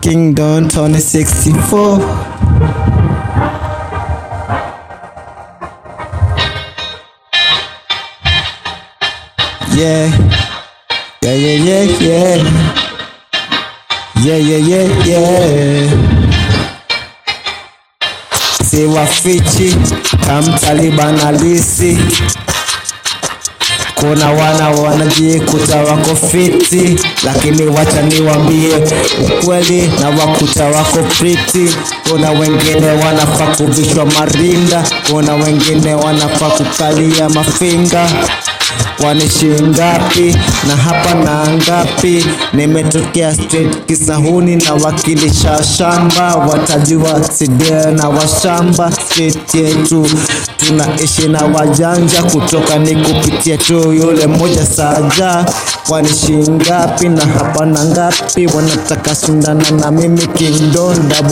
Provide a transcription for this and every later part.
Kingdom 2064. Yeah. Yeah, yeah, yeah, yeah. Yeah, yeah, yeah, yeah. Si wafichi kamtaliban alisi kuna wana wanajikuta wako fiti, lakini wacha niwambie ukweli na wakuta wako priti. Kuna wengine wanafaa kuvishwa marinda, kuna wengine wanafaa kukalia mafinga kwani shingapi na hapa na ngapi? Nimetokea street Kisahuni na wakilisha shamba, watajua sidia na washamba. Street yetu tunaishi na wajanja, kutoka ni kupitia tu yule mmoja saja. Kwani shingapi na hapa na ngapi? Wanataka shindana na mimi Kingdom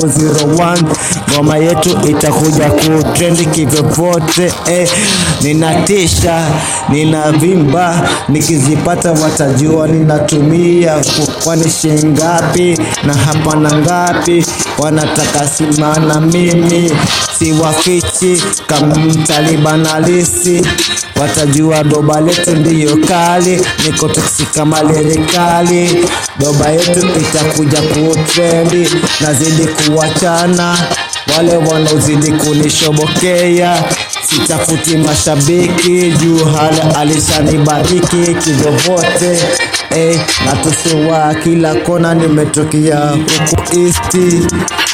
001 ngoma yetu itakuja kutrendi kivyovyote eh. Ninatisha, ninavimba, nikizipata watajua ninatumia. Kwani shingapi na hapa na ngapi? Wanataka simana mimi siwafichi kama mtaliban halisi, watajua doba letu ndiyo kali, niko toksi kama lirikali. Doba yetu itakuja kutrendi, nazidi kuwachana wale wanaozidi kunishobokea sitafuti mashabiki juu hala alishanibariki kivyovyote eh, natusuwa kila kona nimetokea huku isti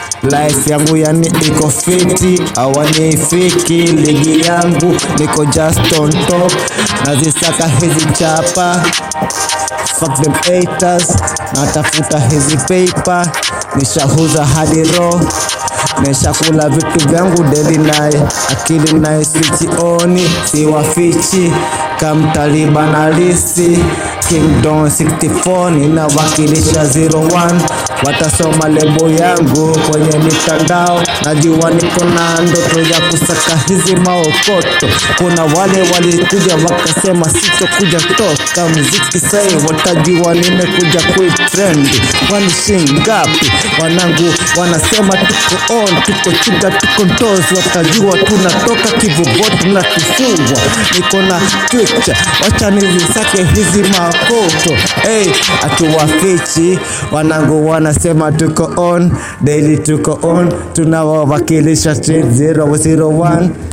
life yangu yani iko fiti awanifiki ligi yangu niko just on top nazisaka hizi chapa fuck them haters natafuta hizi paper nishahuza hadi roho Nishakula vitu vyangu deli naye akili naye sichioni siwafichi kamtaliban halisi Kingdom 64 ninawakilisha 01 watasoma lebo yangu kwenye mitandao najua niko na ndoto ya kusaka hizi maokoto kuna wale walikuja wakasema sitokuja toka muziki sai watajua nimekuja kuitrendi kwani shingapi wanangu wanasema tuko on tuko chuga tuko ntozi watajua tunatoka kivuvoti na kifungwa niko na picture wacha nizisake hizi makoto hey, atuwafichi wanangu wanasema tuko on daily tuko on tunawawakilisha street 001